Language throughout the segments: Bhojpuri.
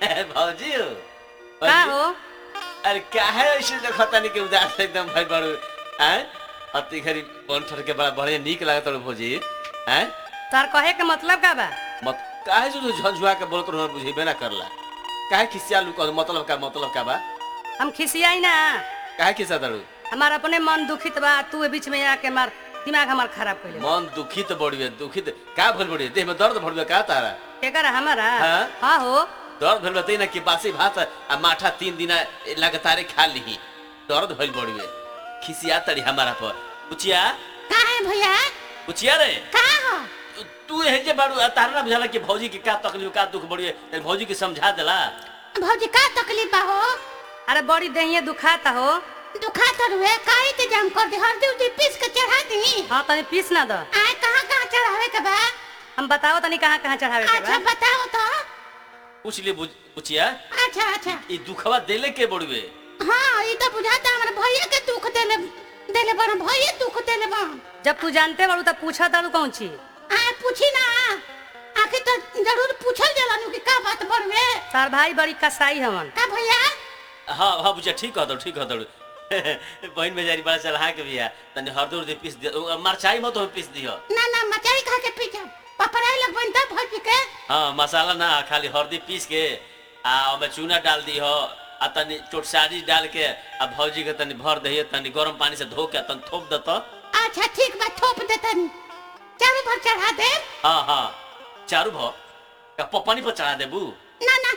भौजी हो का हो अरे काहे ऐसे देखो तनी के उदास एकदम भाई बड़ू हैं अति घरी बन ठर के बड़ा बढ़िया नीक लागत रहो भौजी हैं तार कहे के मतलब का बा मत काहे जो झंझुआ के बोलत रहो बुझेबे ना करला काहे खिसिया लू कह मतलब का मतलब का बा हम खिसियाई ना काहे खिसा दड़ू हमार अपने मन दुखित बा तू ए बीच में आके मार दिमाग हमार खराब कइले मन दुखित बढ़िए दुखित का भइल बढ़िए देह में दर्द भइल का तारा केकर हमारा हाँ? हाँ हो दर्द भइल बा ना कि बासी भात आ माठा तीन दिन लगातार खा लीही दर्द भइल बढ़िए खिसिया तड़ी हमारा पर पुचिया का है भैया पुचिया रे का हो तू हे जे बाड़ू आ तारा ना बुझाला कि भौजी के का तकलीफ का दुख बढ़िए तनी भौजी के समझा देला भौजी का तकलीफ बा हो अरे बड़ी देहिए दुखाता हो दुखा तो रुए का इंतजाम कर दे हल्दी उल्दी पीस के चढ़ा दी हाँ तनी पीस ना दो आए कहाँ कहाँ चढ़ावे के बा हम बताओ तनी कहाँ कहाँ चढ़ावे के अच्छा बा बताओ तो पूछ ले बुझ- पुचिया अच्छा अच्छा ई दुखवा देले के बढ़ुए हाँ ये तो बुझाता हमारे भैया के दुख देले देले बा भैया दुख देले बा जब तू जानते बाड़ू तब पूछा तारू कौन ची आए पूछी ना आखिर तो जरूर पूछल जाला नु कि का बात बड़वे तार भाई बड़ी कसाई हवन का भैया हाँ हाँ बुझिया ठीक कह दो ठीक कह दो बहन बेचारी बड़ा चलहा के बिया तनी हरदो उर्दी पीस दे मरचाई मत हो पीस दियो ना ना मचाई खा के पीछे पपराई लगबन तब भौजी के हाँ मसाला ना खाली हल्दी पीस के आ ओमे चूना डाल दी हो आ तनी चोटसारी डाल के आ भौजी के तनी भर दही तनी गरम पानी से धो के तनी थोप दत अच्छा ठीक बा थोप देतन चारों भर चढ़ा दे हाँ हाँ चारू भ का प- पानी पर चढ़ा देबू ना ना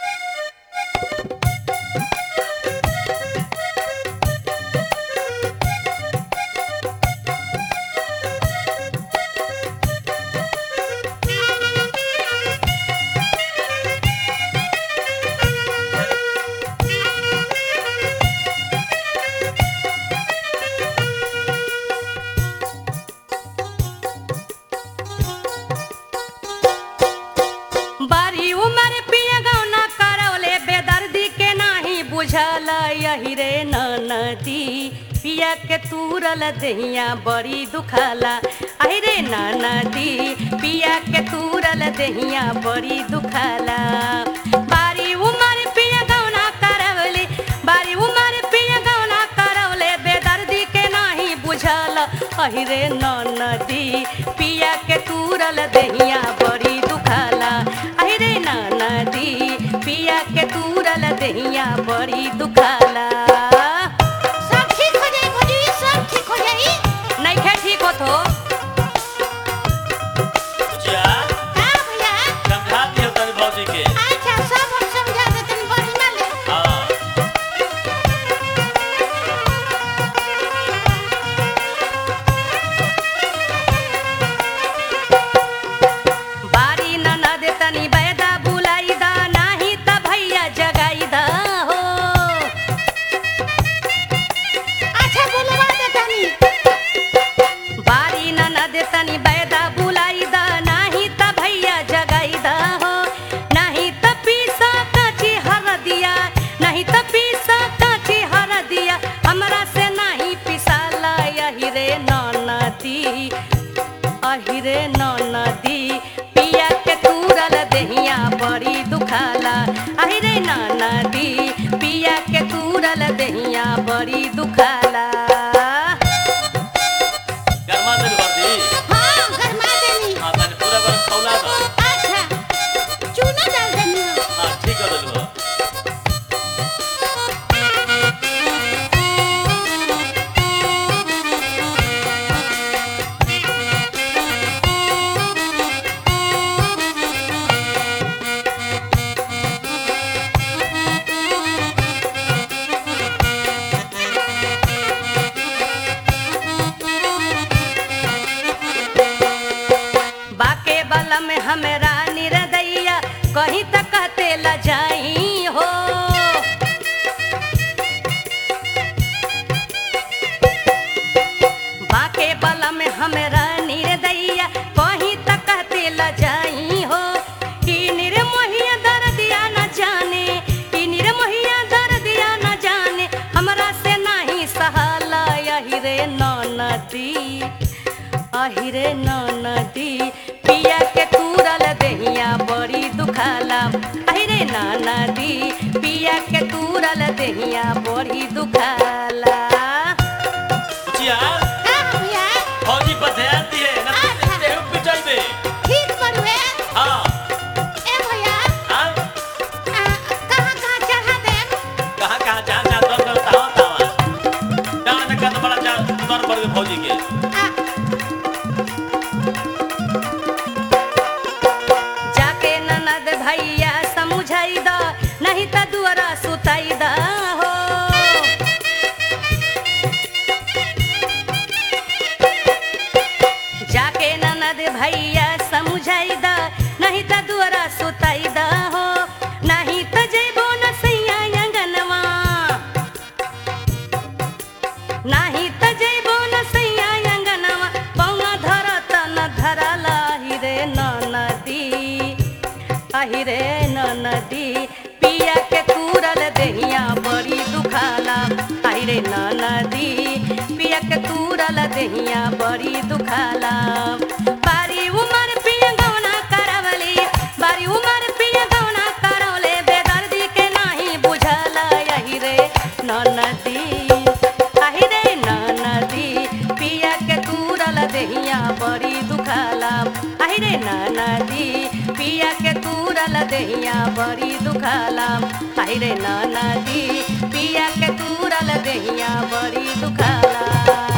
बारी उमर पिया गौना करवले बेदर्दी के नाही बुझल यही रे नदी पिया के तूरल दहिया बड़ी दुखाला आई रे नदी पिया के तूरल दहिया बड़ी दुखाला बारी उमर पिया गौना करवले बारी उमर पिया गौना करवले बेदर्दी के नाही बुझल अहि रे नदी पिया के तूरल दहिया बड़ी दुखाला अहि रे नदी पिया के तूरल दहिया बड़ी दुखाला सब ठीक हो जाई भौजी सब ठीक हो जाई नइखे ठीक होत हो बुझिया का भैया समझा दियो तनी भौजी के अच्छा सब हम समझा देतन बढ़िया ले हाँ बारी ननद तनी बैदा बुलाई दा नाही त भैया जगाई दा हो अच्छा बोलवा देतनी बारी ननद तनी बैदा बुलाई दा नाही त भैया जगाई दा हो नाही त पीसा काची हर दिया नहीं त पीसा काची हर दिया हमरा से नहीं पिसाला यही रे ननदी अहिरे नदी पिया के तूरल दहिया बड़ी दुखाला अहिरे नदी पिया के तूरल दहिया बड़ी दुखाला गरमा दे हरदी हाँ गरमा देनी हाँ तनी पूरा गरम खौला दो अच्छा चूना डाल देनी हाँ ठीक कर देलू बाके बल में हमरा निरदैया कहीं तक कहते ल जाई हो बाके बल में हमरा निरदैया कहीं तक कहते ल जाई हो कि निर्मोहिया दर्दिया न जाने कि निर्मोहिया दर्दिया न जाने हमरा से नहीं सहाला यही रे नदी अहिरे नदी पिया के तूरल दहिया बड़ी दुखाला अहिरे नदी पिया के तूरल देहिया बड़ी दुखाला बुचिया का भैया फौजी पर ध्यान दिए ना तो अच्छा। देहु पिटाई बे ठीक बड़ुए हाँ ए भैया हाँ आ, कहाँ कहाँ चढ़ा देम कहाँ कहाँ जहाँ जहाँ दर दर तावा तावा डांड में कद बड़ा जा दर बढ़ गए फौजी के आ, जाके ननद भैया समझाई द नहीं त दुआरा सुताई द हो जाके ननद भैया समझाई द नहीं त दुआरा सुताई द हो नहीं त जइबो न सैया अंगनवा नाही त जइबो न सैया अंगनवा पौवा धरत न धरला हिरे न नदी अहिरे न नदी पिया के तूरल देहिया बड़ी दुखाला अहिरे न नदी पिया के तूरल देहिया बड़ी दुखाला बारी उमर पिया गौना करवली बारी उमर पिया गौना करवले बेदर्दी के नाही बुझल अहिरे न नदी अहिरे न नदी पिया के तूरल देहिया बड़ी दुखाला अहिरे न नदी पिया के तूरल देहिया बड़ी दुखाला अहिरे न नदी पिया के तूरल देहिया बड़ी दुखाला